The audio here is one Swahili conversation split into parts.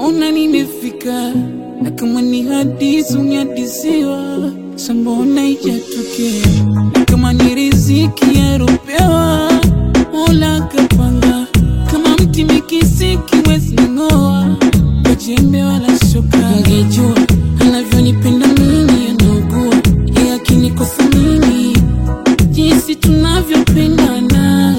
ona nimefika, na kama ni hadithi unyadisiwa, sambona ijatokea, na kama ni riziki yaropewa, Mola kapanga, kama mti mikisiki wezi ng'oa, kwa jembe wala shoka. Ungejua anavyonipenda mimi, anaugua yeye akinikosa mimi, jinsi tunavyopendana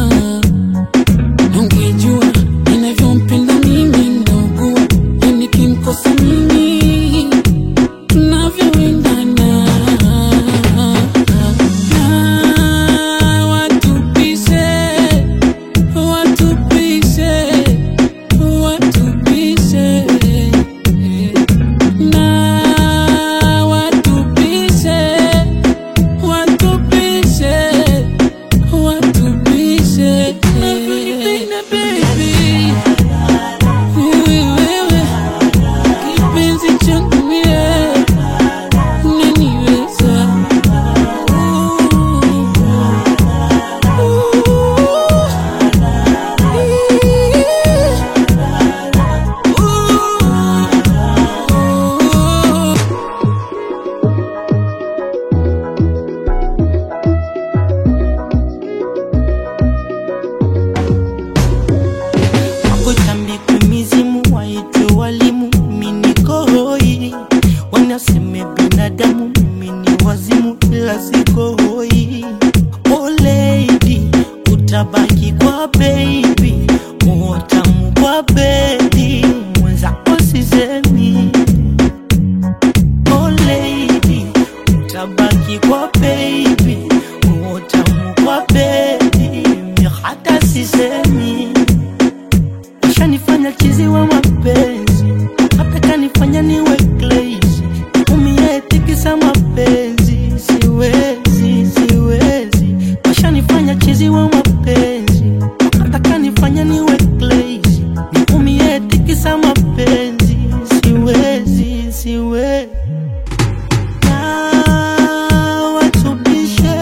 Ungejua ninavyompenda mimi ndogo, yani nikimkosa mimi tunavyoendana. Na watupishe, watupishe, watupishe. Na watupishe, watupishe watupishe Navyonipenda baby wewe wewe kipenzi changu mie unaniweza Wakutambikwe mizimu waitwe walimu, mimi niko hoi. Wanaseme binadamu, mimi ni wazimu, ila siko hoi. Oh lady, utabaki kwa baby, utamu kwa bedi, mwenzako sisemi. Oh lady, utabaki kwa baby, utamu kwa bedi, mi hata sisemi Ushanifanya chizi wa mapenzi, hata kanifanya niwe crazy. Umie tikisa mapenzi, siwezi, siwezi. Ushanifanya chizi wa mapenzi, hata kanifanya niwe crazy. Umie tikisa mapenzi, siwezi, siwezi. Na watubishe,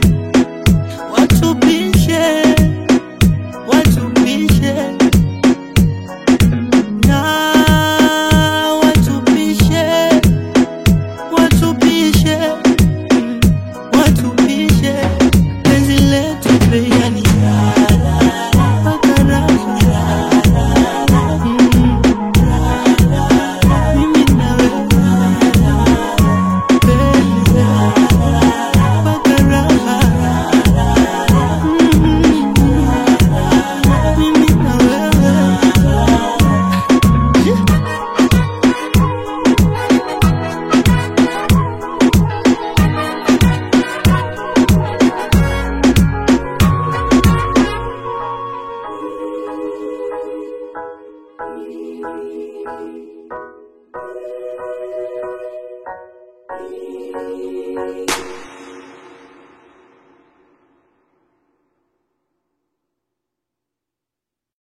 watubishe, watubishe na watupishe watupishe mm, watupishe penzi letu peyani mimi na wewe penzi mpaka raha Mm, mimi na wewe Thank you.